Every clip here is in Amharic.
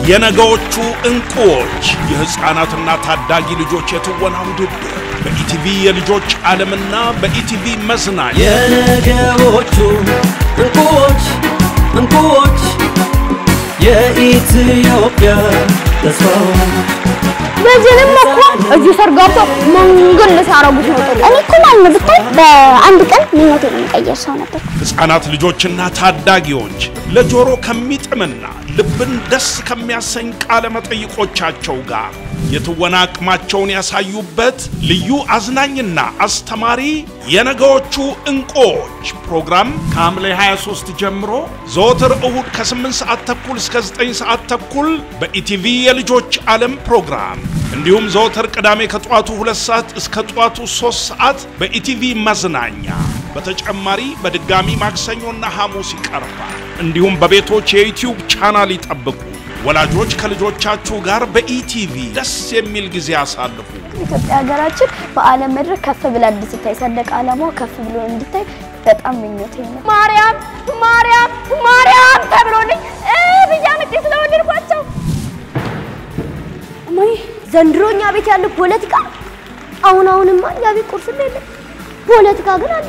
የነገዎቹ እንቁዎች የሕፃናትና ታዳጊ ልጆች የትወና ውድድር በኢቲቪ የልጆች ዓለምና በኢቲቪ መዝናኛ የነገዎቹ እንቁዎች እንቁዎች የኢትዮጵያ ተስፋዎች በዚህንም እኮ እዚህ ሰርግ ገብቶ መንገድ ልሳረጉት ነው። እኔ እኮ ማለት ነው ብታይ በአንድ ቀን ምኞቴን የሚቀየር ሰው ነበር። ሕፃናት ልጆችና ታዳጊዎች ለጆሮ ከሚጥምና ልብን ደስ ከሚያሰኝ ቃለ መጠይቆቻቸው ጋር የትወና አቅማቸውን ያሳዩበት ልዩ አዝናኝና አስተማሪ የነገዎቹ እንቁዎች ፕሮግራም ከሐምሌ 23 ጀምሮ ዘወትር እሁድ ከ8 ሰዓት ተኩል እስከ 9 ሰዓት ተኩል በኢቲቪ የልጆች ዓለም ፕሮግራም እንዲሁም ዘወትር ቅዳሜ ከጠዋቱ 2 ሰዓት እስከ ጠዋቱ 3 ሰዓት በኢቲቪ መዝናኛ በተጨማሪ በድጋሚ ማክሰኞና ሐሙስ ይቀርባል። እንዲሁም በቤቶች የዩቲዩብ ቻናል ይጠብቁ። ወላጆች ከልጆቻችሁ ጋር በኢቲቪ ደስ የሚል ጊዜ አሳልፉ። ኢትዮጵያ ሀገራችን በዓለም መድረክ ከፍ ብላ እንድትታይ ሰንደቅ ዓላማው ከፍ ብሎ እንድታይ በጣም ምኞቴ ነው። ማርያም ማርያም ማርያም ተብሎልኝ ብያ ምጤ ስለወደድኳቸው እማዬ ዘንድሮ እኛ ቤት ያለው ፖለቲካ አሁን አሁንማ እኛ ቤት ቁርስ የለም፣ ፖለቲካ ግን አለ።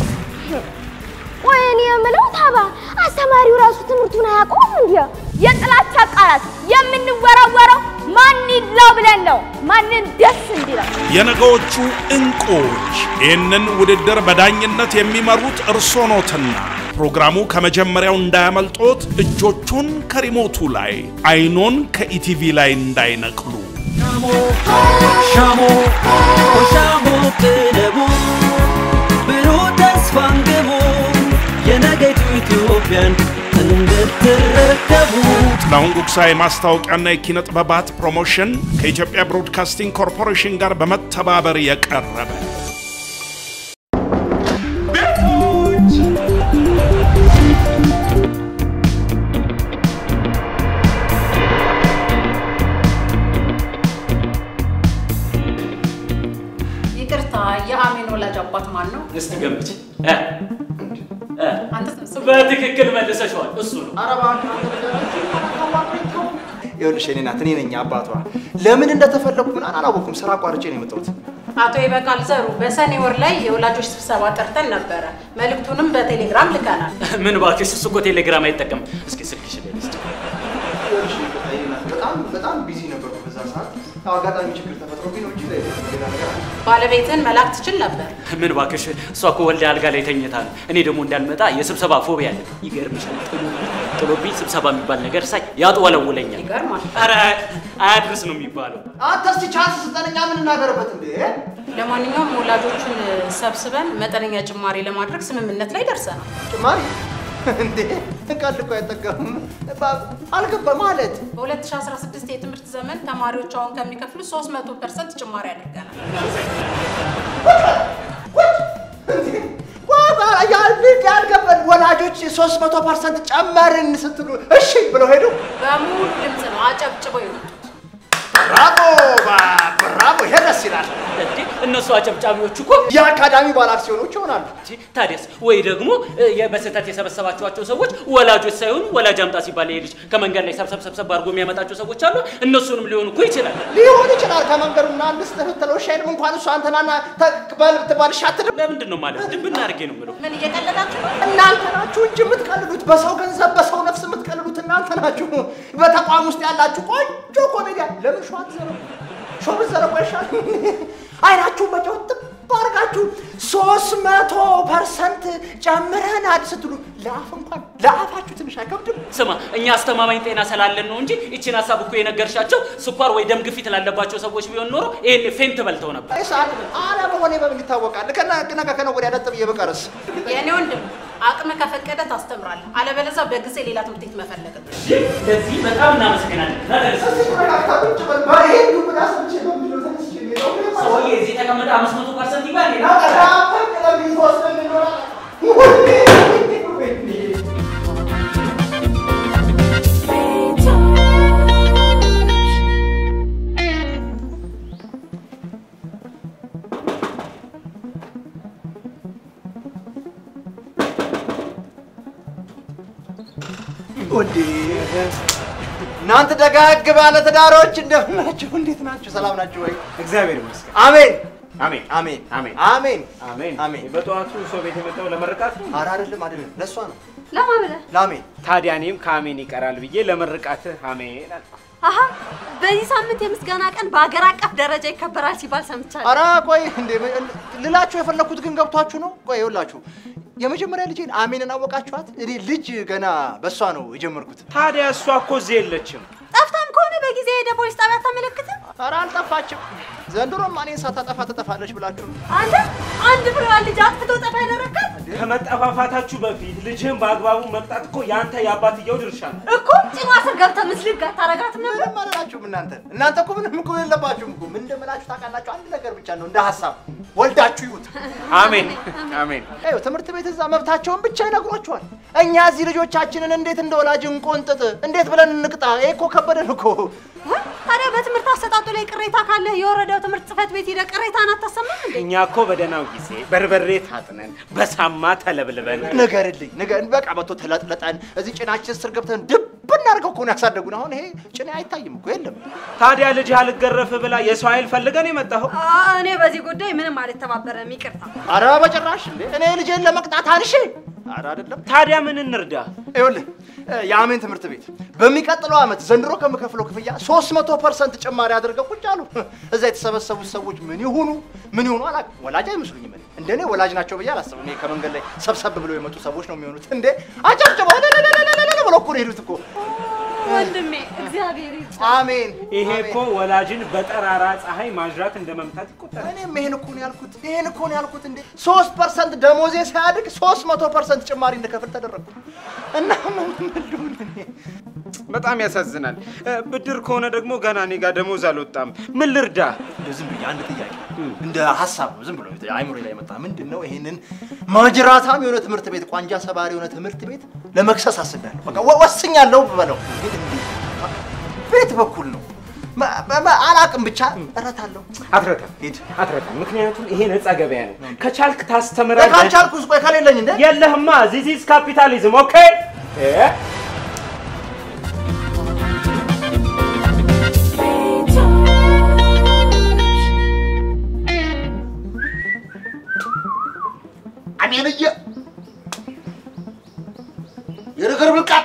ወይኔ የምለው ታባ አስተማሪው ራሱ ትምህርቱን አያውቀውም። እንዲያ የጥላቻ ቃላት የምንወራወረው ማን ይለው ብለን ነው፣ ማንን ደስ እንዲለው። የነገዎቹ እንቁዎች ይህንን ውድድር በዳኝነት የሚመሩት እርሶ ኖትና ፕሮግራሙ ከመጀመሪያው እንዳያመልጦት እጆቹን ከሪሞቱ ላይ አይኖን ከኢቲቪ ላይ እንዳይነቅሉ። ሻሞ ሻሞ ሻሞ ቅደሙ ብሩህ ተስፋን ግቡ የነገይቱ ኢትዮጵያን እንድትረከቡ ጥላሁን ጉግሳ የማስታወቂያና የኪነ ጥበባት ፕሮሞሽን ከኢትዮጵያ ብሮድካስቲንግ ኮርፖሬሽን ጋር በመተባበር የቀረበ ይቅርታ፣ የአሜን ወላጅ አባት ማን ነው? እስቲ ገምች። እ? እ? አንተ ስብስብ በትክክል መልሰሽዋል። እሱ ነው። ይኸውልሽ የኔ ናት፣ እኔ ነኝ አባቷ። ለምን እንደተፈለጉ ምናምን አላወኩም። ስራ አቋርጬ ነው የመጣሁት። አቶ ይበቃል ዘሩ በሰኔ ወር ላይ የወላጆች ስብሰባ ጠርተን ነበረ። መልእክቱንም በቴሌግራም ልከናል። ምን እባክሽ፣ እሱ እኮ ቴሌግራም አይጠቀም። እስኪ ስልክሽ ላይ ልስጥ። ይኸውልሽ የኔ ናት፣ በጣም በጣም ቢዚ ነበርኩ በዛ ሰዓት። ያው አጋጣሚ ችግር ተፈጥሮብኝ ነው እንጂ ሌላ ነገር አለ። ባለቤትን መላክ ትችል ነበር። ምን እባክሽ፣ እሷ እኮ ወልዳ አልጋ ላይ ተኝታ ነው። እኔ ደግሞ እንዳልመጣ የስብሰባ ፎቢያ አለ። ይገርምሻል፣ ጥሎብኝ ጥሎብኝ ስብሰባ የሚባል ነገር ሳይ ያጥወለውለኛል። ይገርማል። ኧረ አያድርስ ነው የሚባለው። አንተ እስቲ ቻንስ ስጠን፣ እኛ ምን እናገርበት እንዴ? ለማንኛውም ወላጆቹን ሰብስበን መጠነኛ ጭማሪ ለማድረግ ስምምነት ላይ ደርሰናል። ጭማሪ እንዴ? ቀልድ እኮ አይጠቀምም። አልገባ ማለት በ2016 የትምህርት ዘመን ተማሪዎች አሁን ከሚከፍሉ 300 ፐርሰንት ጭማሪ አድርገናል። ያልገባን ወላጆች ሶስት መቶ ፐርሰንት ጨመርን ስትሉ እሺ ብለው ሄዱ። በሙሉ ድምፅ ነው አጨብጭበው የወጡት። ብራቮ ብራቮ! ይሄ ደስ ይላል። እንዴ እነሱ አጨብጫቢዎቹ እኮ የአካዳሚ ባለ አክሲዮኖች ይሆናሉ። እንጂ ታዲያስ ወይ ደግሞ እ፣ በስህተት የሰበሰባችኋቸው ሰዎች ወላጆች ሳይሆኑ ወላጅ አምጣ ሲባል ይሄ ልጅ ከመንገድ ላይ ሰብሰብ ሰብሰብ አድርጎ የሚያመጣቸው ሰዎች አሉ። እነሱንም ሊሆን እኮ ይችላል። ሊሆን ይችላል። ከመንገዱና አንድ ስትህትለው ሻይልም እንኳን እሱ አንተናና ተቅበል ትባልሽ አትልም። ለምንድን ነው ማለት ድብና አድርጌ ነው የምለው። ምን እየቀለዳችሁ ነው? እናንተ ናችሁ እንጂ የምትቀልዱት በሰው ገንዘብ በሰው ነፍስ የምትቀልዱት እናንተ ናችሁ። በተቋም ውስጥ ያላችሁ ቆንጆ ኮሜዲያን ለምን ሸዋ ትዘረጉ? ሸዋ ብትዘረጉ አይሻልም? አይናችሁን በጨው ጥብ አድርጋችሁ ሶስት መቶ ፐርሰንት ጨምረናል ስትሉ ለአፍ እንኳን ለአፋችሁ ትንሽ አይከብድም? ስማ እኛ አስተማማኝ ጤና ስላለን ነው እንጂ ይችን ሀሳብ እኮ የነገርሻቸው ስኳር ወይ ደም ግፊት ላለባቸው ሰዎች ቢሆን ኖሮ ይሄን ፌንት በልተው ነበር። ሰዓት አለመሆኔ በምን ይታወቃል? ከነ ነገ ከነገ ወዲያ ነጥብ እየበቀረስ የእኔ ወንድም አቅም ከፈቀደ ታስተምራለህ፣ አለበለዚያ በጊዜ ሌላ ትምህርት ቤት መፈለግ ነው። ለዚህ በጣም እናመሰግናለን። ሰውዬ እዚህ ተቀመጠ አምስት መቶ ፐርሰንት ይባል ወዴ እናንተ ደጋግ ባለ ትዳሮች እንደምን ናችሁ? እንዴት ናችሁ? ሰላም ናችሁ ወይ? እግዚአብሔር ይመስገን። አሜን አሜን አሜን አሜን አሜን አሜን አሜን። በጠዋቱ ሰው ቤት የመጣው ለመርቃት ነው። ኧረ አይደለም አይደለም፣ ለእሷ ነው ለማ ብለህ ለአሜን። ታዲያ እኔም ከአሜን ይቀራል ብዬ ለመርቃትህ አሜን አልኩ። አሀ በዚህ ሳምንት የምስጋና ቀን በሀገር አቀፍ ደረጃ ይከበራል ሲባል ሰምቻለሁ። ኧረ ቆይ እንዴ ልላችሁ የፈለኩት ግን ገብቷችሁ ነው? ቆይ ይኸውላችሁ የመጀመሪያ ልጄን አሜንን አወቃችኋት? እኔ ልጅ ገና በእሷ ነው የጀመርኩት። ታዲያ እሷ እኮ እዚህ የለችም። ጠፍታም ከሆነ በጊዜ ሄደ ፖሊስ ጣቢያ አታመለክትም? ኧረ አልጠፋችም። ዘንድሮም እኔን ሳታጠፋ ትጠፋለች ብላችሁ ነው። አንተ አንድ ፍሬዋን ልጅ አጥፍቶ ጠፋ ያደረጋት ከመጠፋፋታችሁ በፊት ልጅህን በአግባቡ መቅጣት እኮ የአንተ የአባትየው ድርሻ ነው። እኮ ጭኗ ስር ገብተህ ምስልህ ጋር ታረጋትም ነበር። ምንም አላላችሁም እናንተ እናንተ እኮ ምንም እኮ የለባችሁም እኮ ምን እንደምላችሁ ታውቃላችሁ። አንድ ነገር ብቻ ነው እንደ ሀሳብ ወልዳችሁ ይሁት። አሜን አሜን። ይኸው ትምህርት ቤት እዛ መብታቸውን ብቻ ይነግሯችኋል። እኛ እዚህ ልጆቻችንን እንዴት እንደ ወላጅ እንቆንጥጥ፣ እንዴት ብለን እንቅጣ? ይሄ እኮ ከበደን እኮ። ወይ ታዲያ በትምህርት አሰጣጡ ላይ ቅሬታ ካለህ የወረዳው ትምህርት ጽሕፈት ቤት ሄደህ ቅሬታን አታሰማም እንዴ? እኛ እኮ በደህናው ጊዜ በርበሬ ታጥነን በሳማ ተለብልበን ንገርልኝ ንገር በቃ መቶ ተለጥለጠን እዚህ ጭናችን ስር ገብተን ድብ እናድርገው እኮ ነው ያሳደጉን። አሁን ይሄ ጭኔ አይታይም እኮ የለም። ታዲያ ልጅህ አልገረፍ ብላ የሰው ኃይል ፈልገን የመጣኸው አ- እኔ በዚህ ጉዳይ ምንም አልተባበረም፣ ይቅርታ። አረ በጭራሽ እንዴ! እኔ ልጄን ለመቅጣት አንሺ። አረ አይደለም። ታዲያ ምን እንርዳ? ይኸውልህ የአሜን ትምህርት ቤት በሚቀጥለው ዓመት ዘንድሮ ከምከፍለው ክፍያ 300 ፐርሰንት ጭማሪ አድርገው ቁጭ አሉ። እዛ የተሰበሰቡት ሰዎች ምን ይሁኑ ምን ይሁኑ አላውቅም። ወላጅ አይመስሉኝም። እኔ እንደኔ ወላጅ ናቸው ብዬ አላስብም። እኔ ከመንገድ ላይ ሰብሰብ ብለው የመጡ ሰዎች ነው የሚሆኑት። እንዴ አጨብጭበው ለለለለለ ብለው እኮ ነው የሄዱት እኮ። ወንድሜ እግዚአብሔር ይርዳ። አሜን ይሄ አሜን። እኮ ወላጅን በጠራራ ፀሐይ ማዥራት እንደ መምታት ይቆጠራል። እኔም ይሄን እኮ ነው ያልኩት። ይሄን እኮ ነው ያልኩት። እንዴ ሶስት ፐርሰንት ደሞዜ ሲያድግ ሶስት መቶ ፐርሰንት ጭማሪ እንድከፍል ተደረግኩ እና ምን ምን ልሁን እኔ? በጣም ያሳዝናል። እ፣ ብድር ከሆነ ደግሞ ገና እኔ ጋር ደሞዝ አልወጣም። ምን ልርዳ? እንደው ዝም ብዬ አንድ ጥያቄ እንደ ሀሳብ ነው ዝም ብሎ አይምሮ ላይ መጣ። ምንድን ነው ይሄንን ማጅራታም የሆነ ትምህርት ቤት ቋንጃ ሰባሪ የሆነ ትምህርት ቤት ለመክሰስ አስቤያለሁ። በቃ ወ- ወስኛለሁ ብበለው ግን እንዴት ቤት በኩል ነው መ- መ- አላቅም ብቻ እረታለሁ። አትረታም፣ ሂድ አትረታም። ምክንያቱም ይሄ ነፃ ገበያ ነው። ከቻልክ ታስተምራለህ። ካልቻልኩስ ቆይ ከሌለኝ እንደ የለህማ። ዚስ ኢዝ ካፒታሊዝም ኦኬ። እ? አሜንዬ የነገር ብልቃጥ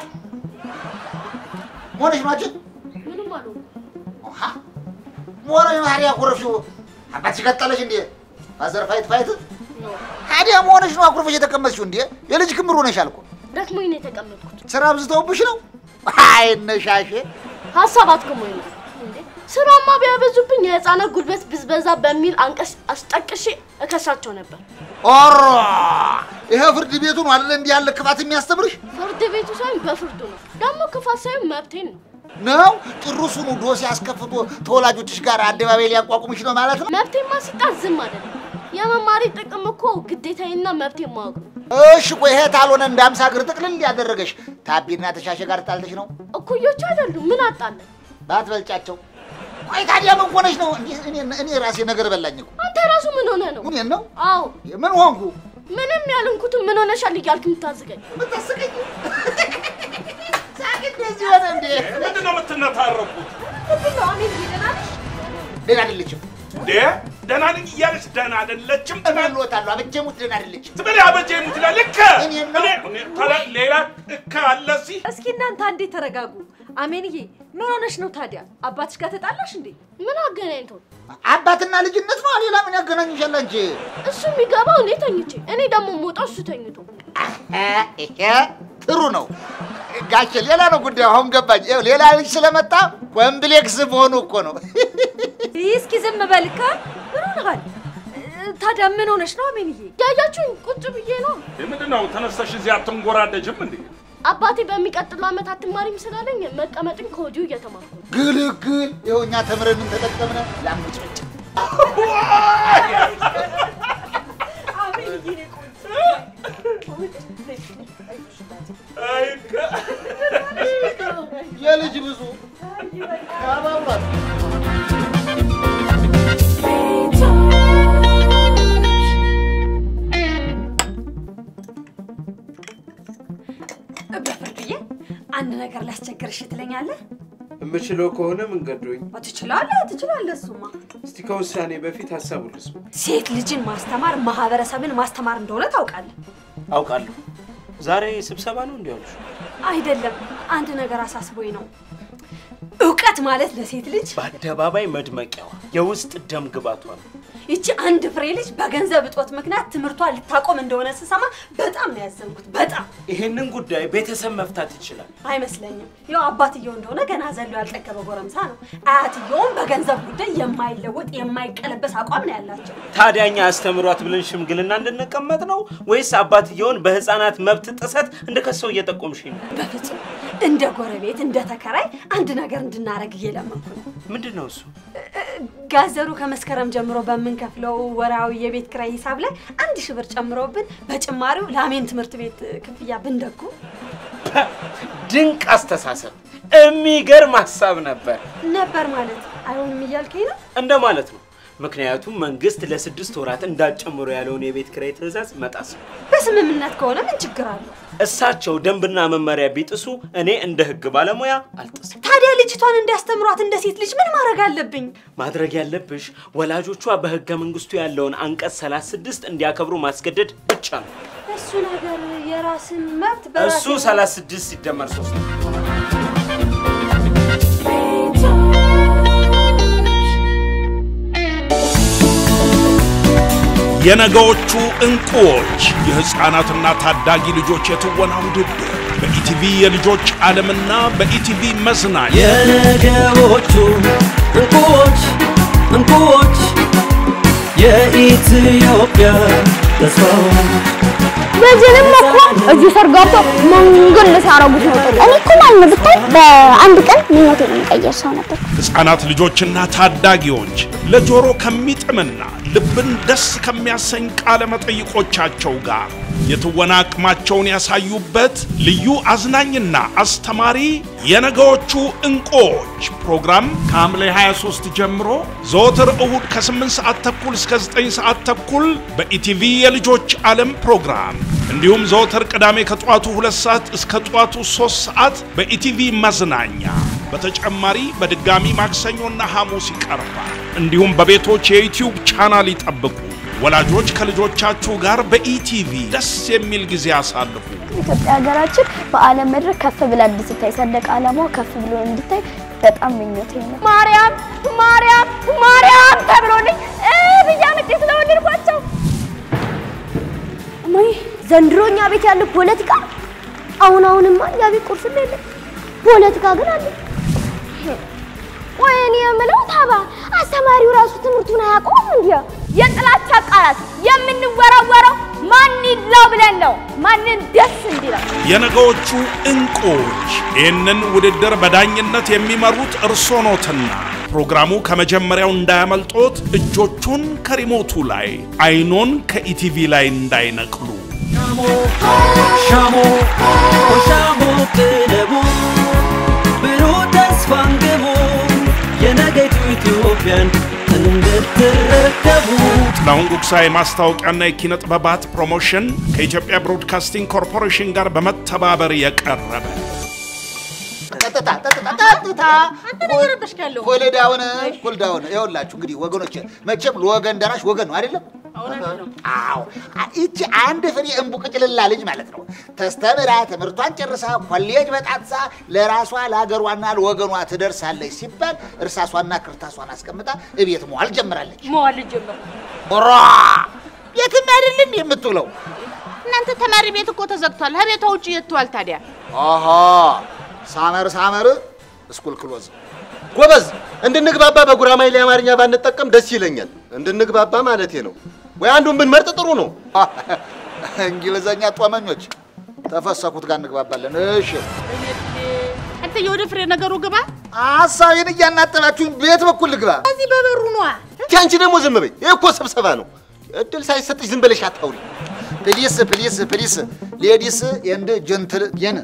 ሆነሽ ናችን ምንም አሉ ሞረሽ ታዲያ አኩረፍሽው አባት ሲቀጠለሽ እንዴ አዘር ፋይት ፋይት ታዲያ መሆነሽ ነው አኩርፈሽ የተቀመጥሽው እንዴ የልጅ ክምር ሆነሻል እኮ ደክሞኝ ነው የተቀመጥኩት። ስራ አብዝተውብሽ ነው አይ ነሻሼ ሀሳብ አትክሞኝ ነው እንዴ? ስራማ ቢያበዙብኝ የህፃናት ጉልበት ብዝበዛ በሚል አንቀስ አስጠቅሼ እከሳቸው ነበር። ኦሮ ይሄ ፍርድ ቤቱ ነው አይደል እንዲህ ያለ ክፋት የሚያስተምርሽ ፍርድ ቤቱ ሳይሆን በፍርዱ ነው። ደግሞ ክፋት ሳይሆን መብቴን ነው። ነው ጭሩሱኑ ዶሴ አስከፍቶ ተወላጆችሽ ጋር አደባባይ ሊያቋቁምሽ ነው ማለት ነው መብቴን ማስጣት ዝም አይደለም። የመማሪ ጥቅም እኮ ግዴታዬና መብቴን ማወቅ ነው። እሺ ቆይ ይሄ ታልሆነ እንደ አምሳ እግር ጥቅልል ያደረገሽ ታቢና ተሻሸ ጋር ጣልተሽ ነው እኩዮቹ አይደሉም። ምን አጣለን? ባትበልጫቸው ቆይ ታዲያ ምን ሆነሽ ነው እንዲህ እኔ- እኔ ራሴ ነገር በላኝ እኮ አንተ ራሱ ምን ሆነ ነው? እኔን ነው አዎ ምን ሆንኩ ምንም ያልንኩትን ምን ሆነሻል እያልክ የምታዝገኝ ምታስቀኝ ሳቅ እንደዚህ ሆነ እንዴ ምንድን ነው የምትነታረቁት? ምንድን ነው አሜን ደህና ነሽ? ደህና አይደለችም እንዴ ደህና ነኝ እያለች ደህና አይደለችም እመልዎታለሁ አበጀሙት ደህና አይደለችም ትበል አበጀ የምትላል ልክ እኔን ነው። እኔ- እኔ- ታዲያ ሌላ እካ አለ እዚህ እስኪ እናንተ አንዴ ተረጋጉ። አሜንዬ ምን ሆነሽ ነው ታዲያ? አባትሽ ጋር ተጣላሽ እንዴ? ምን አገናኝቶ? አባትና ልጅነት ነው ሌላ ምን ያገናኝሻል አንቺ እሱ የሚገባው እኔ ተኝቼ፣ እኔ ደግሞ የምወጣው እሱ ተኝቶ። ይሄ ጥሩ ነው ጋሼ ሌላ ነው ጉዳዩ አሁን ገባኝ ይኸው ሌላ ልጅ ስለመጣ ኮምፕሌክስ መሆኑ እኮ ነው ይህ እስኪ ዝም በልካ ምን ሆነሃል? እ፣ ታዲያ ምን ሆነሽ ነው አሜንዬ? ያያችሁኝ ቁጭ ብዬ ነው። ምንድን ነው ተነስተሽ እዚህ አትንጎራደጅም እንዴ አባቴ በሚቀጥለው ዓመት አትማሪም ስላለኝ መቀመጥን ከወዲሁ እየተማርኩ ነው። ግልግል ይኸው እኛ ተምረን ምን ተጠቀምነ ላምጭጭ አሜንዬ ነው አይ ከ- የልጅ ብዙ አባብሯል በፍርድዬ አንድ ነገር ላስቸግርሽ ትለኛለህ? የምችለው ከሆነ መንገዶኝ ትችላለህ ትችላለህ። እሱማ እስቲ ከውሳኔ በፊት ሀሳቡ ልስማ። ሴት ልጅን ማስተማር ማህበረሰብን ማስተማር እንደሆነ ታውቃለህ አውቃለሁ። ዛሬ ስብሰባ ነው እንዲያሉሽ? አይደለም? አንድ ነገር አሳስቦኝ ነው። እውቀት ማለት ለሴት ልጅ በአደባባይ መድመቂያዋ የውስጥ ደም ግባቷ ነው። ይቺ አንድ ፍሬ ልጅ በገንዘብ እጦት ምክንያት ትምህርቷን ልታቆም እንደሆነ ስሰማ በጣም ነው ያዘንኩት። በጣም ይህንን ጉዳይ ቤተሰብ መፍታት ይችላል። አይመስለኝም። ያው አባትየው እንደሆነ ገና ዘሎ ያልጠገበ ጎረምሳ ነው። አያትየውም በገንዘብ ጉዳይ የማይለወጥ የማይቀለበስ አቋም ነው ያላቸው። ታዲያ እኛ አስተምሯት ብለን ሽምግልና እንድንቀመጥ ነው ወይስ አባትየውን በህፃናት መብት ጥሰት እንደከሰው እየጠቆምሽ ነው? በፍጹም እንደ ጎረቤት እንደ ተከራይ አንድ ነገር እንድናረግ እየለመንኩ ነው። ምንድን ነው እሱ? ጋዘሩ ከመስከረም ጀምሮ በምንከፍለው ወራዊ የቤት ኪራይ ሂሳብ ላይ አንድ ሺህ ብር ጨምሮብን በጭማሪው ለአሜን ትምህርት ቤት ክፍያ ብንደጉ ድንቅ አስተሳሰብ፣ የሚገርም ሀሳብ ነበር ነበር ማለት አይሆንም እያልከኝ ነው? እንደማለት ነው። ምክንያቱም መንግስት ለስድስት ወራት እንዳትጨምሩ ያለውን የቤት ኪራይ ትዕዛዝ መጣስ ነው። በስምምነት ከሆነ ምን ችግር አለው? እሳቸው ደንብና መመሪያ ቢጥሱ እኔ እንደ ህግ ባለሙያ አልጥስም። ታዲያ ልጅቷን እንዲያስተምሯት እንደ ሴት ልጅ ምን ማድረግ አለብኝ? ማድረግ ያለብሽ ወላጆቿ በህገ መንግስቱ ያለውን አንቀጽ 36 እንዲያከብሩ ማስገደድ ብቻ ነው። እሱ ነገር የራስን መብት እሱ 36 ሲደመር 3 ነው። የነገዎቹ እንቁዎች የሕፃናትና ታዳጊ ልጆች የትወና ውድድር በኢቲቪ የልጆች ዓለምና በኢቲቪ መዝናኛ የነገዎቹ እንቁዎች እንቁዎች የኢትዮጵያ ተስፋዎች በዚህንም እኮ እዚህ ሰርግ ገብቶ መንገድ ልሳረጉት ነው። እኔ እኮ ማለት ነው ብታይ በአንድ ቀን ምኞቴን የሚቀየር ሰው ነበር። ሕፃናት ልጆችና ታዳጊዎች ለጆሮ ከሚጥምና ልብን ደስ ከሚያሰኝ ቃለ መጠይቆቻቸው ጋር የትወና አቅማቸውን ያሳዩበት ልዩ አዝናኝና አስተማሪ የነገዎቹ እንቁዎች ፕሮግራም ከሐምሌ 23 ጀምሮ ዘወትር እሁድ ከ8 ሰዓት ተኩል እስከ 9 ሰዓት ተኩል በኢቲቪ የልጆች ዓለም ፕሮግራም እንዲሁም ዘወትር ቅዳሜ ከጠዋቱ 2 ሰዓት እስከ ጠዋቱ 3 ሰዓት በኢቲቪ መዝናኛ በተጨማሪ በድጋሚ ማክሰኞና ሐሙስ ይቀርባል። እንዲሁም በቤቶች የዩቲዩብ ቻናል ይጠብቁ። ወላጆች ከልጆቻችሁ ጋር በኢቲቪ ደስ የሚል ጊዜ አሳልፉ። ኢትዮጵያ ሀገራችን በዓለም መድረክ ከፍ ብላ እንድትታይ ሰንደቅ ዓላማው ከፍ ብሎ እንድታይ በጣም ምኞቴ ነው። ማርያም ማርያም ማርያም ተብሎልኝ ብያ ምጤ ስለወደድኳቸው እማዬ ዘንድሮ እኛ ቤት ያለው ፖለቲካ አሁን አሁንማ እኛ ቤት ቁርስ የለም፣ ፖለቲካ ግን አለ። ወይ እኔ የምለው ታባ አስተማሪው ራሱ ትምህርቱን አያውቀውም እንዲያ የጥላቻ ቃላት የምንወራወረው ማን ይላው ብለን ነው ማንን ደስ እንዲለው የነገዎቹ እንቁዎች ይህንን ውድድር በዳኝነት የሚመሩት እርሶ ኖትና ፕሮግራሙ ከመጀመሪያው እንዳያመልጦት እጆቹን ከሪሞቱ ላይ አይኖን ከኢቲቪ ላይ እንዳይነቅሉ። ሻሞ ሻሞ ቅደቡ ብሩህ ተስፋን ግቡ የነገይቱ ኢትዮጵያን እንድትረከቡ ጥላሁን ጉግሳ የማስታወቂያና የኪነ ጥበባት ፕሮሞሽን ከኢትዮጵያ ብሮድካስቲንግ ኮርፖሬሽን ጋር በመተባበር የቀረበ ጠጥታ ጠጥታ ጠጥታ ኮልዳውን ኮልዳውን ይኸውላችሁ እንግዲህ ወገኖች መቼም ለወገን ደራሽ ወገን ነው አይደለም አዎ ይቺ አንድ ፍሬ እንቡቅጭልላ ልጅ ማለት ነው ተስተምራ ትምህርቷን ጨርሳ ኮሌጅ በጣትሳ ለራሷ ለሀገሯና ለወገኗ ትደርሳለች ሲባል እርሳሷና ክርታሷን አስቀምጣ እቤት መዋል ጀምራለች መዋል ጀመር። ራ የትም አይደለም የምትውለው እናንተ ተማሪ ቤት እኮ ተዘግቷል። ከቤቷ ውጭ የትዋል ታዲያ? አሃ ሳመር ሳመር እስኩል ክሎዝ ጎበዝ እንድንግባባ በጉራማይሌ አማርኛ ባንጠቀም ደስ ይለኛል። እንድንግባባ ማለቴ ነው። ወይ አንዱን ብንመርጥ ጥሩ ነው። እንግሊዘኛ ጦመኞች ተፈሰኩት ጋር እንግባባለን። እሺ አንተ የወደ ፍሬ ነገሩ ግባ። ሀሳቤን እያናጠባችሁኝ ቤት በኩል ልግባ። እዚህ በበሩ ነዋ። እስኪ አንቺ ደግሞ ዝም በይ። ይህ እኮ ስብሰባ ነው። እድል ሳይሰጥሽ ዝም ብለሽ አታውሪ። ፕሊስ ፕሊስ ፕሊስ ሌዲስ ኤንድ ጀንትል የን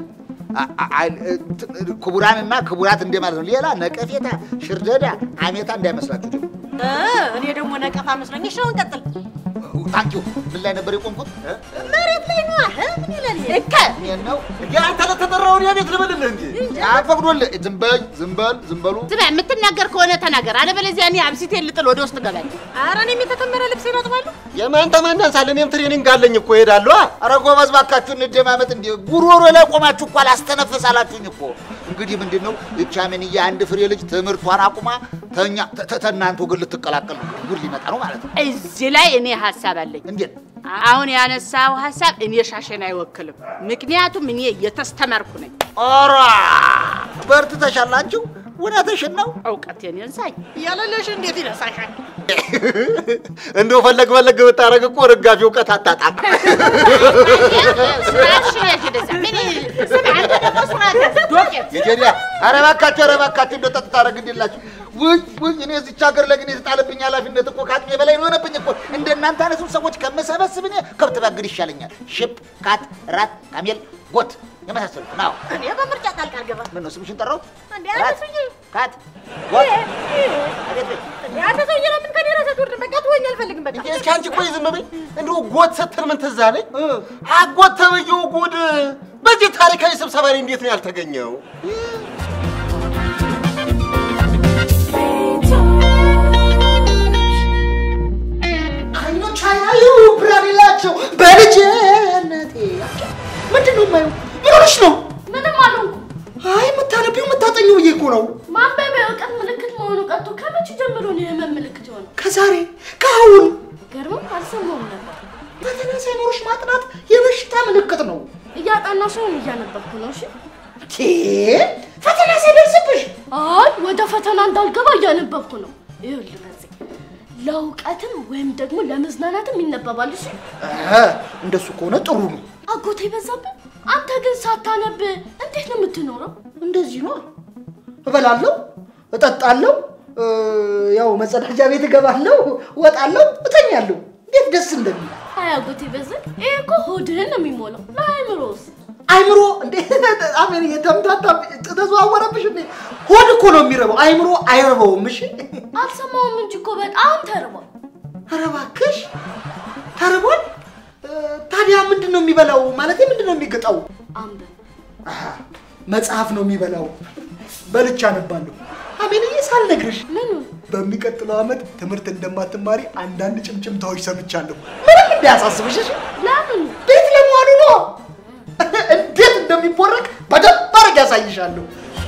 ክቡራንና ክቡራት እንደማለት ነው። ሌላ ነቀፌታ፣ ሽርደዳ፣ አሜታ እንዳይመስላችሁ ደግሞ እ እኔ ደግሞ ነቀፋ መስሎኝ። እሺ አሁን ቀጥል። ታንኪዩ ምን ላይ ነበር የቆምኩት? እ? መሬት ላይ ነው። አህ ምን ይላል? እከ ይሄን ነው እንዴ? አንተ ለተጠራውን የቤት ልበልልህ እንጂ አፈቅዶልህ። ዝም በል ዝም በል ዝም በሉ። ስማ፣ የምትናገር ከሆነ ተናገር፣ አለበለዚያ እኔ አብሲቴን ልጥል ወደ ውስጥ እገባለሁ። ኧረ እኔም የተከመረ ልብሴን አጥባለሁ። የማን ተማናንሳል? እኔም ትሬኒንግ አለኝ እኮ እሄዳለሁ። ኧረ ጎበዝ እባካችሁ እንደማመጥ። እንዲ ጉሮሮ ላይ ቆማችሁ እኮ አላስተነፍስ አላችሁኝ እኮ። እንግዲህ ምንድን ነው ይህች አመንዬ አንድ ፍሬ ልጅ ትምህርቷን አቁማ ተኛ ተ- ተናንተ ወገን ልትቀላቀል ነው። ጉድ ሊመጣ ነው ማለት ነው። እዚህ ላይ እኔ ሀሳብ አለኝ። እንዴት? አሁን ያነሳው ሀሳብ እኔ ሻሸን አይወክልም። ምክንያቱም እኔ የተስተማርኩ ነኝ። ኧረ በርትተሻላችሁ። እውነትሽን ነው። እውቀቴን ይንሳኝ ያለለሽ እንዴት ይነሳሻል? እንደው ፈለግ ፈለግ ብታረግ እኮ ርጋፊ እውቀት አታጣም። ስራሽን ያዥ ወደዛ። ምን ስማ፣ አንተ ደግሞ ስርዓት ያዝ ዶቄት። የጀሪያ ኧረ እባካችሁ ኧረ እባካችሁ እንደው ጠጥታ አደረግልላችሁ። ውይ ውይ እኔ እዚች ሀገር ላይ ግን የተጣለብኝ ኃላፊነት እኮ ከአቅሜ በላይ ነው የሆነብኝ እኮ። እንደ እናንተ አይነቱን ሰዎች ከምሰበስብ እኔ ከብት ባግድ ይሻለኛል። ሽፕ፣ ካት፣ ራት፣ ካሜል፣ ጎት የመሳሰሉት ነው። እኔ በምርጫ ጣልቃ አልገባም። ምን ነው ስምሽን ጠራሁት? እንዴ ራት፣ አንተ ሰውዬ ካት፣ ጎት አቤት በይ። እንዴ አንተ ሰውዬ ለምን ከኔ ራስህ አትወርድም? በቃ ትወኝ አልፈልግም። በቃ እንዴ እስኪ አንቺ ቆይ ዝም በይ። እንደው ጎት ስትል ምን ትዝ አለኝ? አጎት ተብዬው ጉድ በዚህ ታሪካዊ ስብሰባ ላይ እንዴት ነው ያልተገኘው? አይኖች አያዩ ብርሃን የላቸው በልጅነቴ ምንድን ነው የማየው? ምን ሆነሽ ነው? ምንም አልሆንኩም። አይ የምታነቢው የምታጠኚው ብዬ እኮ ነው። ማንበብ የእውቀት ምልክት መሆኑ ቀርቶ ከመቼ ጀምሮ ነው የህመም ምልክት የሆነው? ከዛሬ ከአሁን ገርሞም አልሰማሁም ነበር። ፈተና ሳይኖርሽ ማጥናት የበሽታ ምልክት ነው። እያጠናሁ ሳይሆን እያነበብኩ ነው። እሺ ቴ ፈተና ሳይደርስብሽ አይ ወደ ፈተና እንዳልገባ እያነበብኩ ነው። ይኸውልህ በዚህ ለእውቀትም ወይም ደግሞ ለመዝናናትም ይነበባል። እሺ እ፣ እንደሱ ከሆነ ጥሩ ነው። አጎቴ በዛብህ፣ አንተ ግን ሳታነብ እንዴት ነው የምትኖረው? እንደዚህ ነው። እበላለሁ፣ እጠጣለሁ፣ እ፣ ያው መጸዳጃ ቤት እገባለሁ፣ እወጣለሁ፣ እተኛለሁ። እንዴት ደስ እንደሚል አይ አጎቴ በዚህ ይሄ እኮ ሆድህን ነው የሚሞላው። ለአእምሮስ አይምሮ እንዴ አሜን የተምታታ ተዘዋወረብሽ እንዴ ሆድ እኮ ነው የሚረባው አይምሮ አይረባውም እሺ አልሰማውም እንጂ እኮ በጣም ተርቧል። ኧረ እባክሽ ተርቧል እ፣ ታዲያ ምንድን ነው የሚበላው ማለት ምንድን ነው የሚገጣው አንብብ። አሃ፣ መጽሐፍ ነው የሚበላው በልቻ አነባለሁ አሜንዬ ሳልነግርሽ ምኑን በሚቀጥለው ዓመት ትምህርት እንደማትማሪ አንዳንድ ጭምጭምታዎች ሰምቻለሁ ምንም እንዳያሳስብሽ እሺ ለምኑ? ቤት ለመዋሉ ነው እንዴት እንደሚቦረቅ በደንብ አድርጌ ያሳይሻለሁ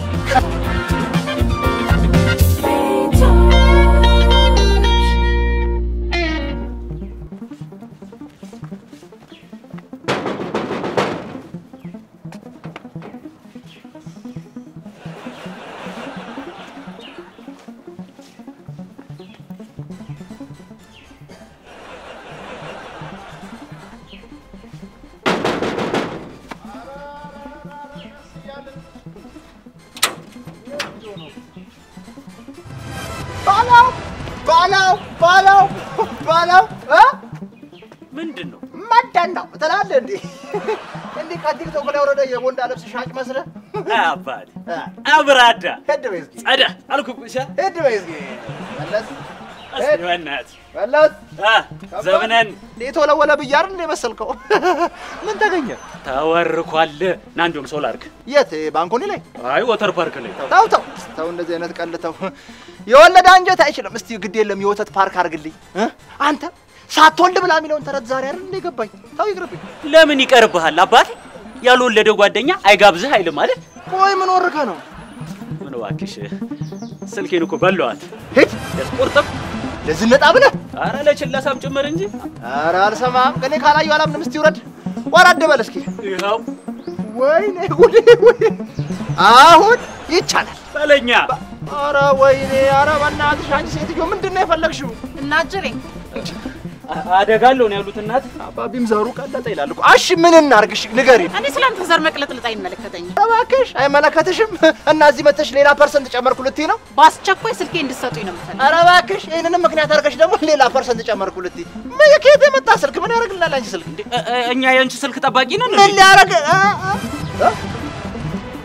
ባላው ባላው ባላው ባላው እ ምንድን ነው? መደን ነው ትላለህ እንዴ? እንዲህ ከቲክቶክ ላይ ወረደ የቦንዳ ልብስ ሻጭ መስለህ አባቴ አብራዳ ሄድ በይ እስኪ ጸዳ አልኩ እኮ እሺ። ሄድ በይ እስኪ መለስ እስኪ በእናትህ መለስ አ ዘብነን የተወለወለ ብዬ አይደል እንደ መሰልከው? ምን ተገኘ? ተወርኳል። ና እንደውም ሰው ላድርግ። የት ባንኮኒ ላይ? አይ ወተር ፓርክ ላይ ተው ተው ተው፣ እንደዚህ አይነት ቀልድ ተው። የወለደ አንጀት አይችልም። እስቲ ግድ የለም የወተት ፓርክ አድርግልኝ እ? አንተ ሳትወልድ ብላ የሚለውን ተረት ዛሬ አይደል እንደ ገባኝ። ተው ይቅርብኝ። ለምን ይቀርብሃል አባቴ? ያልወለደ ጓደኛ አይጋብዝህ አይልም ማለት ቆይ ምን ወርከ ነው? ምን እባክሽ ስልኬን እኮ በለዋት ሂድ ያስቆርጥም ለዝነጣ ብለህ አረ ለችለሳም ጭምር እንጂ ኧረ አልሰማም። እኔ ካላየሁ አላምንም። እስቲ ውረድ፣ ወረድ በል እስኪ። ይኸው ወይኔ ጉዴ! ወይ አሁን ይቻላል። በለኛ ኧረ ወይኔ! ኧረ በእናትሽ አንቺ ሴትዮ ምንድን ነው የፈለግሽው? እናጅሬ አደጋለሁ ነው ያሉት እናት አባቢም ዘሩ ቀለጠ ይላል እኮ። እሺ ምን እናርግሽ? ንገሪን እኔ ስላንተ ዘር መቅለጥልጥ አይመለከተኝም። እባክሽ። አይመለከትሽም። እና እዚህ መተሽ ሌላ ፐርሰንት ጨመርኩ ልትይ ነው? በአስቸኳይ ስልኬ እንድትሰጡኝ ነው የምፈልግ። ኧረ እባክሽ። ይህንንም ምክንያት አድርገሽ ደግሞ ሌላ ፐርሰንት ጨመርኩ ልትይ ምን ከየት የመጣ ስልክ? ምን ያደርግልናል አንቺ ስልክ? እ- እ- እኛ የአንቺ ስልክ ጠባቂ ነን ምን እንዴ? ሊያደርግ እ- እ- እ?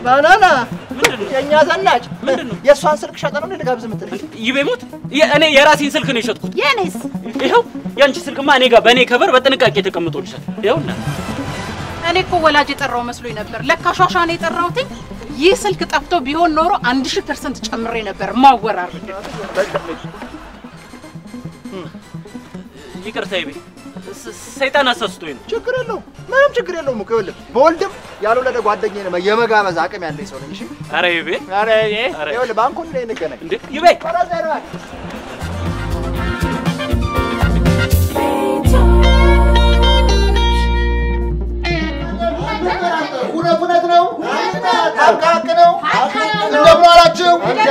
ባናና የእኛ ዘናጭ የእሷን ስልክ ሸጠ ነው ልጋብዝ የምትለኝ ይቤሞት እኔ የራሴን ስልክ ነው የሸጥኩት። የኔስ ይኸው የአንቺ ስልክማ እኔ ጋር በእኔ ከበር በጥንቃቄ ተቀምጦልሻል። ይኸውና እኔ እኮ ወላጅ የጠራው መስሎኝ ነበር። ለካ ሿሿ ነው የጠራሁትኝ። ይህ ስልክ ጠፍቶ ቢሆን ኖሮ አንድ ሺህ ፐርሰንት ጨምሬ ነበር ማወራረድ። ይቅርታ ይቤ ስ- ሰይጣን አሳስቶኝ ነው። ችግር የለውም ምንም ችግር የለውም እኮ ይኸውልህ በወልድም ያልወለደ ጓደኛዬ ነው የመጋበዝ አቅም ያለኝ ሰው ነኝ እሺ ኧረ ይቤ ኧረ ይሄ ኧረ ይኸውልህ ባንኩን ላይ እንገናኝ እንዴ ይቤ ኧረ እዛ ሄደዋል እውነት እውነት ነው። ሀቅ ሀቅ ነው። እንደምን ዋላችሁ?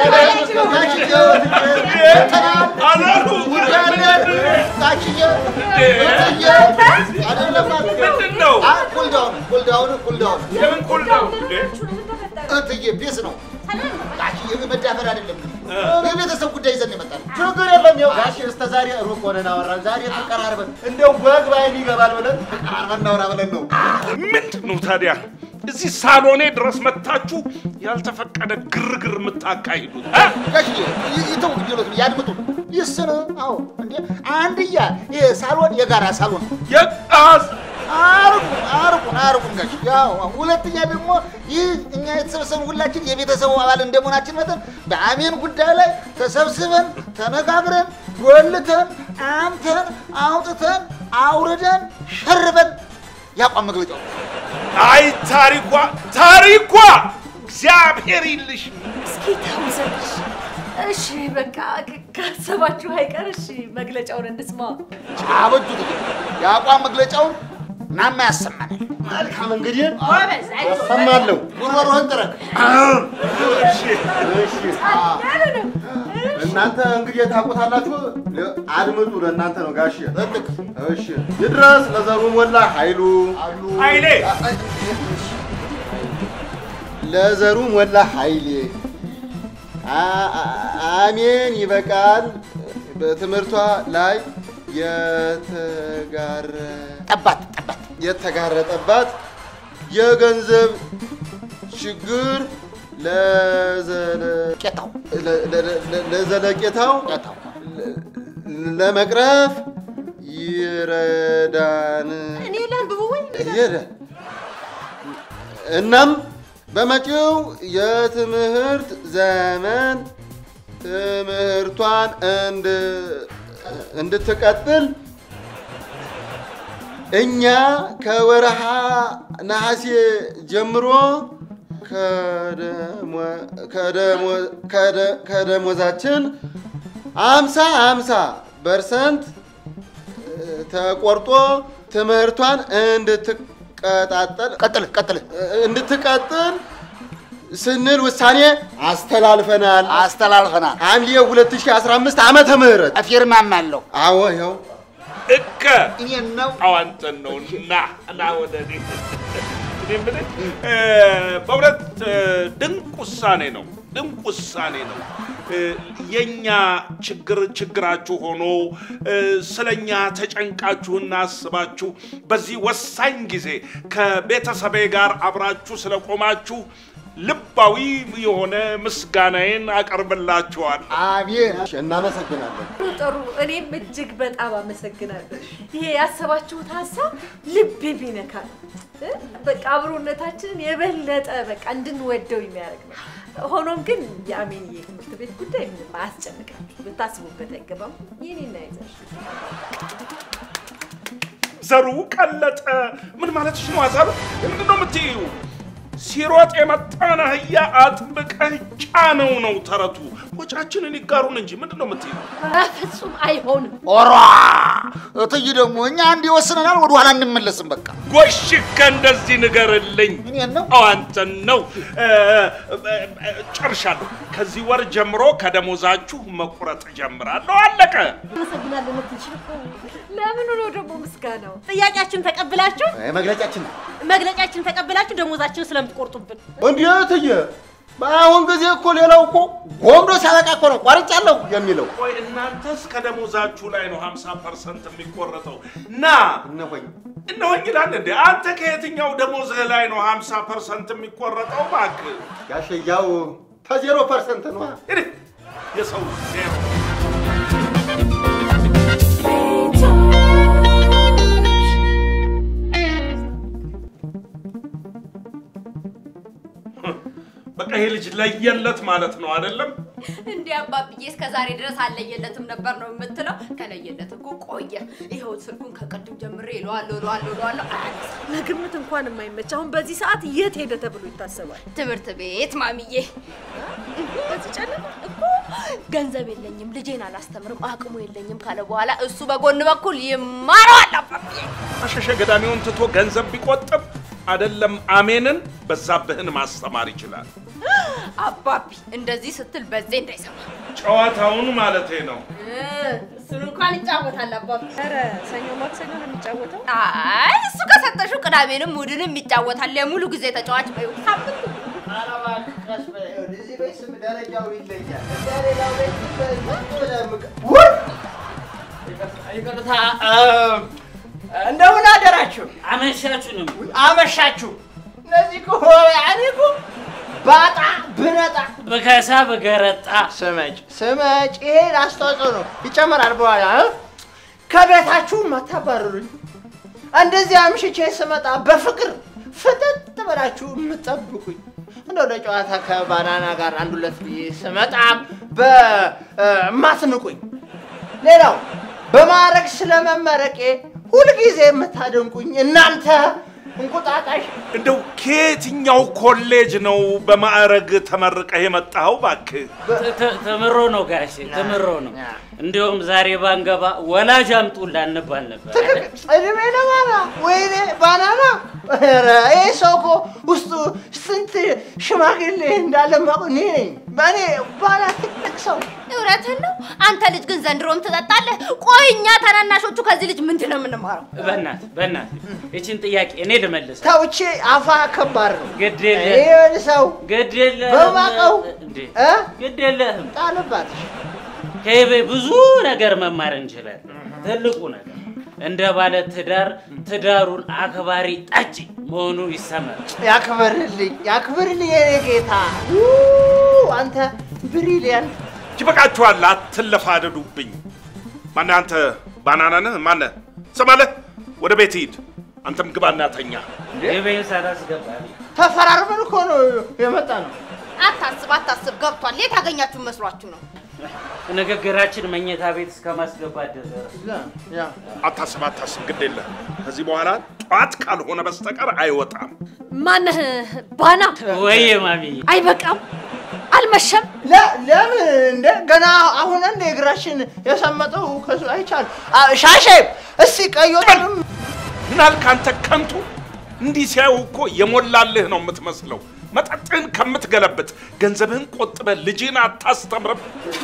እትዬ ቢስ ነው ጋሽዬ መዳፈር አይደለም። የቤተሰብ ጉዳይ ይዘን የመጣን ችግር የለም ያው ጋሽ እስከ ዛሬ ሩቅ ሆነን አወራን ዛሬ ተቀራርበን እንደው ወግ ባይን ይገባል ብለን ተቀራርበን እናውራ ብለን ነው። ምንድን ነው ታዲያ እዚህ ሳሎኔ ድረስ መታችሁ ያልተፈቀደ ግርግር የምታካሂዱት? እ? ጋሽዬ ይተው ግዴሎት ያድምጡ። ይስን አዎ እንዴ አንድያ ይሄ ሳሎን የጋራ ሳሎን የቃዝ አርቁ አርቁን አርቁን ጋሽ ያው ሁለተኛ ደግሞ ይህ እኛ የተሰበሰብን ሁላችን የቤተሰቡ አባል እንደመሆናችን መጠን በአሜን ጉዳይ ላይ ተሰብስበን ተነጋግረን ጎልተን አምተን አውጥተን አውርደን ሸርበን የአቋም መግለጫው አይ ታሪኳ ታሪኳ እግዚአብሔር ይልሽ። እስኪ ተውሰንሽ። እሺ በቃ ክ- ካሰባችሁ አይቀር እሺ መግለጫውን እንስማ። አበጁት የአቋም መግለጫውን ናማ ያሰማናል። መልካም እንግዲህ ጎበዝ፣ አይዞህ። ያሰማለሁ ጉሮሮህን ጥረግ። እሺ እናንተ እንግዲህ ታውቁታላችሁ አድምጡ ለእናንተ ነው ጋሽ እሺ ይድረስ ለዘሩ ሞላ ኃይሉ ኃይሌ ለዘሩ ሞላ ኃይሌ አ- አ- አሜን ይበቃል በትምህርቷ ላይ የተጋረ ጠባት ጠባት የተጋረጠባት የገንዘብ ችግር ለዘለ- ቄታው ለ- ለ- ለ- ለዘለቄታው ቄታው ለመቅረፍ ይረዳን እኔ ላንብቡ ወይ ይረዳን። እናም በመጪው የትምህርት ዘመን ትምህርቷን እንድ- እንድትቀጥል እኛ ከወረሃ ነሐሴ ጀምሮ ከደሞ- ከደሞ- ከደ- ከደሞዛችን አምሳ አምሳ ፐርሰንት ተቆርጦ ትምህርቷን እንድትቀጣጠል ቀጥል ቀጥል እንድትቀጥል ስንል ውሳኔ አስተላልፈናል። አስተላልፈናል። ሐምሌ 2015 ዓመተ ምህረት ፊርማም አለው። አዎ ይኸው እከ እኔን ነው አዋንተን ነው ና ና ወደ እኔ እኔ የምልህ እ፣ በእውነት እ፣ ድንቅ ውሳኔ ነው፣ ድንቅ ውሳኔ ነው። እ፣ የኛ ችግር ችግራችሁ ሆኖ እ፣ ስለኛ ተጨንቃችሁና አስባችሁ በዚህ ወሳኝ ጊዜ ከቤተሰቤ ጋር አብራችሁ ስለቆማችሁ ልባዊ የሆነ ምስጋናዬን አቀርብላችኋል። አሜን። እናመሰግናለን። ጥሩ ጥሩ። እኔም እጅግ በጣም አመሰግናለሁ። ይሄ ያሰባችሁት ሀሳብ ልብ የሚነካ ነው። እ? በቃ አብሮነታችንን የበለጠ በቃ እንድንወደው የሚያደርግ ነው። ሆኖም ግን የአሜንዬ ትምህርት ቤት ጉዳይ ምንም አያስጨንቃችሁ፣ ልታስቡበት አይገባም። የኔና ይዘሽ ዘሩ ቀለጠ። ምን ማለትሽ ነው? አዛብ ምንድን ነው የምትይው? ሲሮጥ የመጣን አህያ አጥብቀህ ጫነው ነው ተረቱ። ወጫችንን ይጋሩን እንጂ ምንድን ነው የምትይው? በፍጹም አይሆንም። ኦሯ እትይ ደግሞ እኛ አንድ ይወስነናል፣ ወደ ኋላ እንመለስም። በቃ ጎሽከ እንደዚህ ንገርልኝ። እኔን ነው አዎ አንተን ነው። እ፣ እ፣ እ፣ ጨርሻለሁ። ከዚህ ወር ጀምሮ ከደሞዛችሁ መቁረጥ ጀምራለሁ። አለቀ። አመሰግናለሁ። ምትችል ለምኑ ነው ደግሞ ምስጋናው? ጥያቄያችን ተቀብላችሁ መግለጫችን ነው። መግለጫችን ተቀብላችሁ ደሞዛችን ስለምትቆርጡብን እንዴት እየ በአሁን ጊዜ እኮ ሌላው እኮ ጎምዶ ሲያበቃ እኮ ነው ቆርጫለሁ የሚለው። ቆይ እናንተስ ከደሞዛችሁ ላይ ነው 50 ፐርሰንት የሚቆረጠው? ና እነሆኝ እነሆኝ ይላል እንዴ? አንተ ከየትኛው ደሞዝህ ላይ ነው 50 ፐርሰንት የሚቆረጠው? እባክህ ጋሸያው ከዜሮ ፐርሰንት ነው። እንግዲህ የሰው ዜሮ በቃ ይሄ ልጅ ለየለት ማለት ነው አይደለም? እንዲህ አባብዬ እስከ ዛሬ ድረስ አለየለትም ነበር ነው የምትለው? ከለየለት እኮ ቆየ። ይኸው ስልኩን ከቅድም ጀምሬ እለዋለሁ እለዋለሁ እለዋለሁ አያነሳም። ለግምት እንኳን የማይመች አሁን በዚህ ሰዓት የት ሄደ ተብሎ ይታሰባል? ትምህርት ቤት ማሚዬ። በዚህ ጨለማ እኮ ገንዘብ የለኝም ልጄን አላስተምርም አቅሙ የለኝም ካለ በኋላ እሱ በጎን በኩል ይማረዋል አባብዬ። አሸሸ ገዳሚውን ትቶ ገንዘብ ቢቆጥብ አይደለም አሜንን በዛብህን ማስተማር ይችላል። አባቢ እንደዚህ ስትል በዜ እንዳይሰማ ጨዋታውን ማለቴ ነው። እሱን እንኳን ይጫወታል አባቢ። ኧረ ሰኞ ማክሰኞ ነው የሚጫወተው። አይ እሱ ከሰጠሽው ቅዳሜንም እሑድንም ይጫወታል። የሙሉ ጊዜ ተጫዋች በይው ሳምንቱ ኧረ እባክህ ቀስ በይ። ይኸውልህ፣ እዚህ ቤት ስም ደረጃው ይለያል። እንደ ሌላው ቤት ዝም ብለህ ዝም ብለህ ውይ! ይቅርታ እንደምን አደራችሁ? አመሻችሁ ነው። አመሻችሁ። እነዚህ እኮ ያኔ እኮ ባጣ ብነጣ በከሳ በገረጣ ስመጭ ስመጭ ይሄን አስተዋጽኦ ነው ይጨምራል በኋላ እ? ከቤታችሁ ማታባረሩኝ እንደዚህ አምሽቼ ስመጣ በፍቅር ፍጥጥ ብላችሁ የምትጠብቁኝ እንደው ለጨዋታ ከባናና ጋር አንድ ሁለት ብዬ ስመጣ በማትንቁኝ ሌላው በማዕረግ ስለመመረቄ ሁልጊዜ የምታደንቁኝ እናንተ እንቁጣጣሽ እንደው ከየትኛው ኮሌጅ ነው በማዕረግ ተመርቀህ የመጣኸው? እባክህ ተ- ተ- ተምሮ ነው ጋሼ ተምሮ ነው። እንዲሁም ዛሬ ባንገባ ወላጅ አምጡላ እንባል ነበር። አይደል? እድሜ ለባና ወይኔ ባናና ኧረ ይህ ሰው እኮ ውስጡ ስንት ሽማግሌ እንዳለ ማቁ እኔ ነኝ። በእኔ ባና ትልቅ ሰው እውነትህን ነው። አንተ ልጅ ግን ዘንድሮም ትጠጣለህ። ቆይ እኛ ታናናሾቹ ከዚህ ልጅ ምንድን ነው የምንማረው? በእናት በእናት ይችን ጥያቄ እኔ ልመልስ። ተውቼ አፋ ከባድ ነው። ግድ እኔ የለህም ሰው ግድ የለህም በማቀው እንዴ እ? ግድ የለህም። ጣልባትሽ ከይቤ ብዙ ነገር መማር እንችላለን። ትልቁ ነገር እንደ ባለ ትዳር ትዳሩን አክባሪ ጠጪ መሆኑ ይሰማል። ያክብርልኝ ያክብርልኝ የኔ ጌታ ው፣ አንተ ብሪሊያንት ይበቃችኋል፣ አትለፋደዱብኝ። ማነህ አንተ? ባናና ነህ? ማነህ? ስማለህ፣ ወደ ቤት ሂድ። አንተም ግባና ተኛ። ይቤን ሳላስገባ ተፈራርመን እኮ ነው የመጣ ነው። አታስብ አታስብ፣ ገብቷል። የት ያገኛችሁ መስሏችሁ ነው? ንግግራችን መኝታ ቤት እስከ ማስገባት ደረሰ። አታስብ አታስብ፣ ግድ የለህም። ከዚህ በኋላ ጠዋት ካልሆነ በስተቀር አይወጣም። ማነህ ባና? ወይዬ ማሚ አይበቃም? አልመሸም? ለ- ለምን እንደ ገና አሁን እንደ እግራችን የሰመጠው ከሱ አይቻል ሻሼ እስቲ ቀዮጥንም ምን አልክ አንተ ከንቱ? እንዲህ ሲያዩ እኮ የሞላልህ ነው የምትመስለው። መጠጥህን ከምትገለብጥ ገንዘብህን ቆጥበህ ልጅህን አታስተምርም?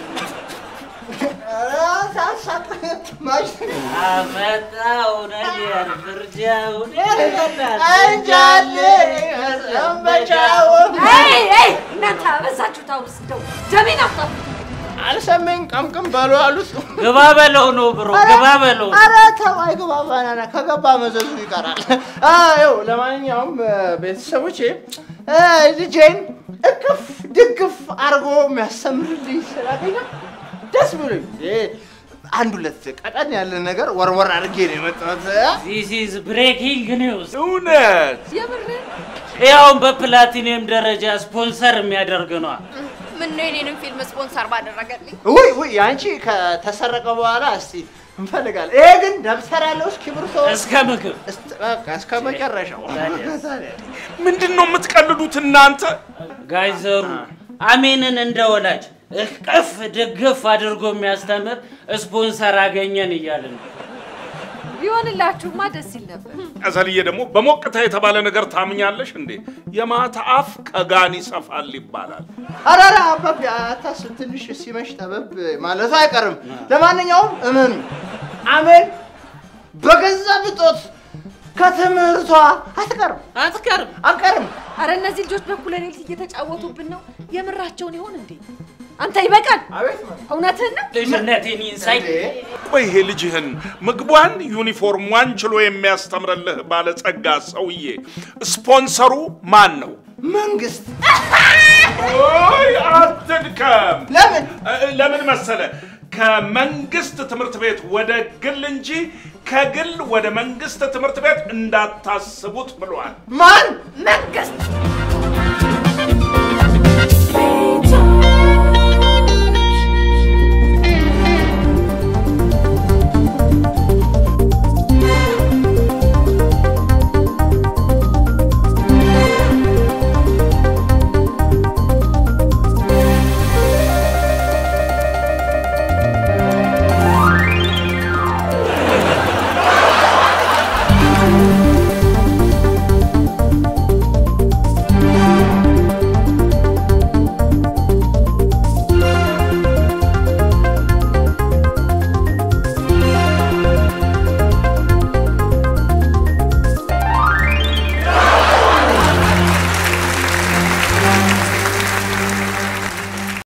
አመጣው ነገር ፍርጃውን እንጃሌ ሰንበቻውን አይ አይ እናንተ አበዛችሁ። ታውስ እንደው ደሜን አፍጣ አልሰማኝ ቀምቅም በሉ አሉት። ግባ በለው ነው ብሮ ግባ በለው ነው። ኧረ ተው አይግባ ባናና ከገባ መዘዙ ይቀራል። ይኸው ለማንኛውም እ፣ ቤተሰቦቼ እ፣ ልጄን እቅፍ ድግፍ አድርጎ የሚያስተምርልኝ ስላገኘ ደስ ብሎኝ እ፣ አንድ ሁለት ቀጠን ያለ ነገር ወርወር አድርጌ ነው የመጣሁት። እ? ዚስ ኢዝ ብሬኪንግ ኒውስ። እውነት ያውን በፕላቲኒየም ደረጃ ስፖንሰር የሚያደርግ ነዋ። ምን ነው የኔንም ፊልም ስፖንሰር ባደረገልኝ። ውይ ውይ አንቺ ከተሰረቀ በኋላ እስቲ እንፈልጋለን። ይሄ ግን ደብተር ያለው እስክሪብቶ እስከ ምግብ እስት- በቃ እስከ መጨረሻው ምንድን ነው የምትቀልዱት እናንተ? ጋይዘሩ አሜንን እንደ ወላጅ እቅፍ ድግፍ አድርጎ የሚያስተምር ስፖንሰር አገኘን እያልን ነው። ቢሆንላችሁማ ደስ ይል ነበር። ቀዘልዬ ደግሞ በሞቅታ የተባለ ነገር ታምኛለሽ እንዴ? የማታ አፍ ከጋን ይሰፋል ይባላል። አራራ አባቢ አታስብ፣ ትንሽ ሲመሽ ጠበብ ማለቱ አይቀርም። ለማንኛውም እመኑ፣ አሜን በገንዘብ እጦት ከትምህርቷ አትቀርም አትቀርም አትቀርም። አረ እነዚህ ልጆች በኩለ ሌሊት እየተጫወቱብን ነው። የምራቸውን ይሆን እንዴ? አንተ ይበቃል። እውነትህን ነው። ልጅነቴን ይንሳይ። ቆይ ይሄ ልጅህን ምግቧን ዩኒፎርሟን ችሎ የሚያስተምርልህ ባለጸጋ ሰውዬ ስፖንሰሩ ማን ነው? መንግስት። ኦይ አትድከም። ለምን ለምን መሰለ? ከመንግስት ትምህርት ቤት ወደ ግል እንጂ ከግል ወደ መንግስት ትምህርት ቤት እንዳታስቡት ብሏል። ማን? መንግስት